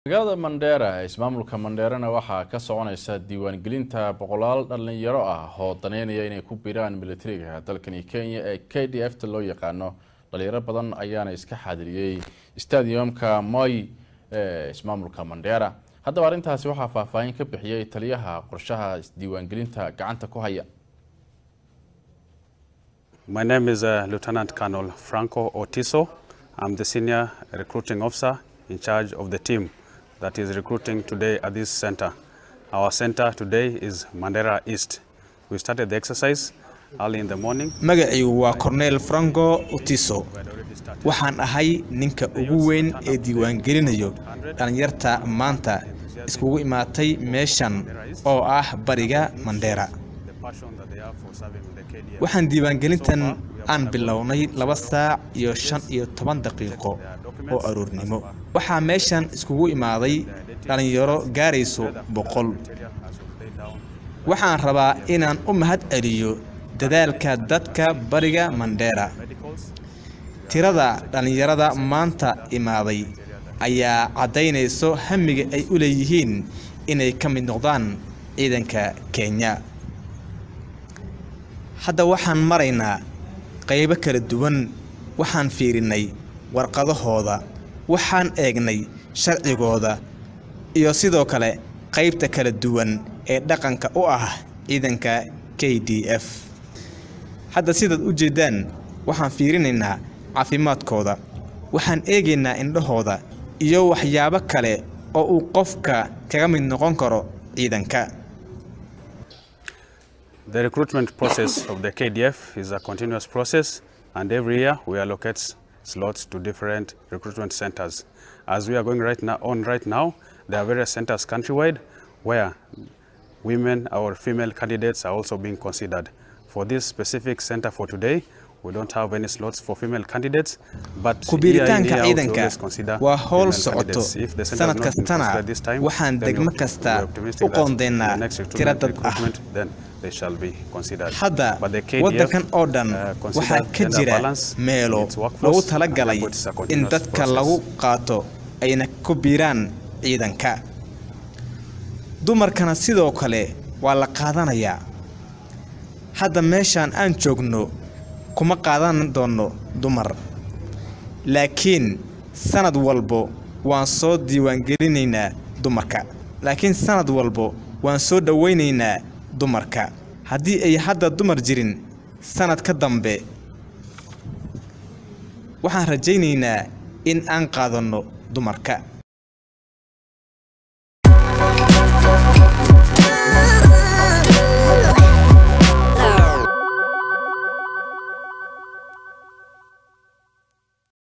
magaalada mandheera ee ismaamulka mandheerana waxaa ka soconaysa diiwaangelinta boqolaal dhalinyaro ah oo daneynaya inay ku biiraan militariga dalkani kenya ee k d f ta loo yaqaano dhalinyaro badan ayaana iska xaadiriyey stadiumka moy ee ismaamulka mandheera haddaba arrintaasi waxaa faahfaahin ka bixiyey taliyaha qorshaha isdiiwaangelinta gacanta ku haya My name is uh, Lieutenant Colonel Franco Otiso. I'm the senior recruiting officer in charge of the team that is recruiting today at this center. Our center today is Mandera East. We started the exercise early in the morning. magaciigu waa cornel franco utiso waxaan ahay ninka ugu weyn ee diiwaangelinayo dhallinyarta maanta iskugu imaatay meeshan oo ah bariga mandheera The passion that they have for serving the KDF. waxaan diiwaangelintan aan bilownay laba saac iyo shan iyo toban daqiiqo oo aroornimo waxaa meeshan iskugu imaaday dhallinyaro gaarayso boqol waxaan rabaa inaan u mahad celiyo dadaalka dadka bariga mandheera tirada dhallinyarada maanta imaaday ayaa caddaynayso hamiga ay u leeyihiin inay ka mid noqdaan ciidanka kenya hadda waxaan maraynaa qaybo kala duwan waxaan fiirinnay warqadahooda waxaan eegnay sharcigooda iyo sidoo kale qaybta kala duwan ee dhaqanka u ah ciidanka k d f hadda sidaad u jeeddaan waxaan fiirinaynaa caafimaadkooda waxaan eegaynaa indhahooda iyo waxyaabo kale oo uu qofka kaga mid noqon karo ciidanka The recruitment process of the KDF is a continuous process, and every year we allocate slots to different recruitment centers. As we are going right now on right now, there are various centers countrywide where women or female candidates are also being considered. For this specific center for today, we don't have any slots for female candidates, but year in, ku-biiritaanka year out, we ciidanka always consider waa howl female socoto candidates. If the center sanad has not been kastana considered this time, waxaan then we degmo are- kasta we are optimistic u that in qoondeynaa the next tiro recruitment- dad ah recruitment, then they shall be considered. hadda But the KDF, waddankan oo dhan uh, consider waxaa ka gender jira balance meelo in its workforce, lagu and talagalay therefore it's a in continuous dadka process. lagu qaato ayna ku biiraan ciidanka dumarkana sidoo kale waa la qaadanayaa hadda meeshaan aan joogno kuma qaadan doonno dumar laakiin sanad walbo waan soo diiwaangelinaynaa dumarka laakiin sanad walbo waan soo dhowaynaynaa dumarka haddii ay hadda dumar jirin sanad ka dambe waxaan rajaynaynaa in aan qaadanno dumarka